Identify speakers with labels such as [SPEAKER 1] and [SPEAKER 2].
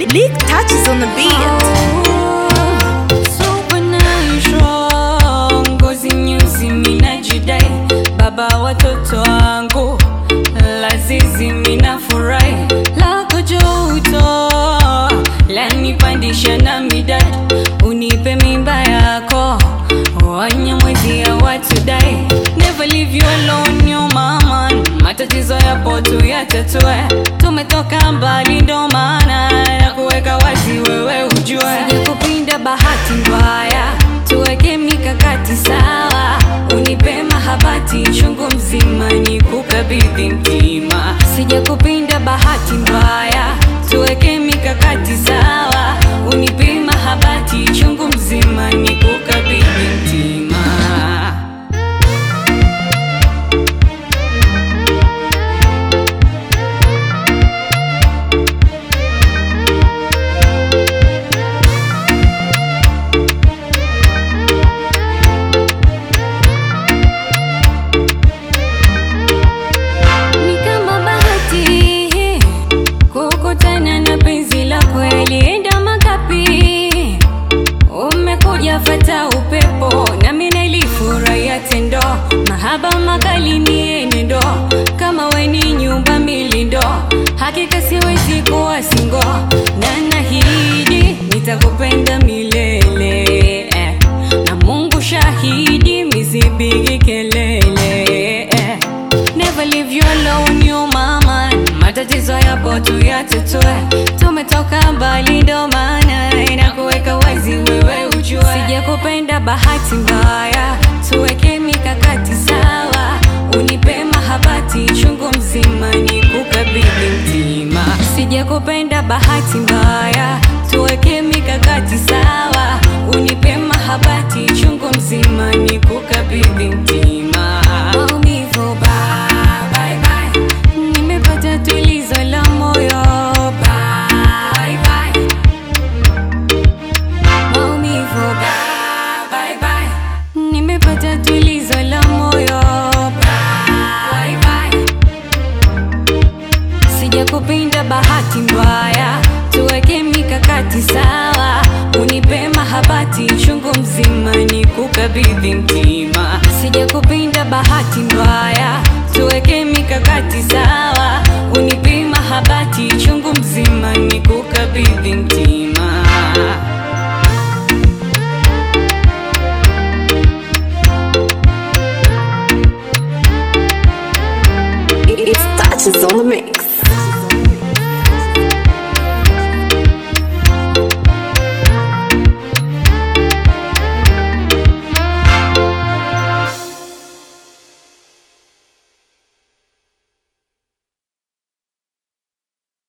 [SPEAKER 1] Leak touches on the beat.
[SPEAKER 2] Supernatural, ngozi nyeusi minajidai, baba watoto wangu, lazizi minafurahi, lako joto lanipandisha na midadi, unipe mimba yako wanya mwezi ya watu dai, never leave you alone yo mama, matatizo yapo tu yatatue, tumetoka mbali ndo maana na kuweka wazi wewe ujue, sijakupinda bahati mbaya, tuweke mikakati sawa, unipe mahabati chungu mzima ni kukabidhi mtima, sijakupinda bahati mbaya, tuweke mikakati sawa, unipe mahabati chungu mzima ni kukabidhi mtima. Ni kama bahati kukutana na penzi la kweli, enda makapi, umekuja fata upepo, nami nilifurahia tendo, mahaba makali ni enendo, kama we ni nyumba milindo, hakika siwezi kuwa singo, na nahidi nitakupenda milele eh. na Mungu shahidi, misipigi kelele eh. Never leave you alone yo mama, matatizo yapo tu yatatue, tumetoka mbali ndo maana inakuweka wazi wewe ujue, sijakupenda bahati mbaya, tuweke mikakati sawa, unipe mahabati chungu mzima ni kukabidhi mtima, sijakupenda bahati mbaya, tuweke mikakati sawa, unipe mahabati chungu mzima ni kukabidhi mtima, maumivu bye, bye, bye. Nimepata tulizo la moyo bye, bye. Maumivu bye, bye, bye. Nimepata tulizo la moyo bye, bye. Sijakupinda bahati mbaya, tuweke mikakati sawa, unipe mahabati chungu mzima ni kukabidhi mtima. Sijakupinda bahati mbaya, tuweke mikakati sawa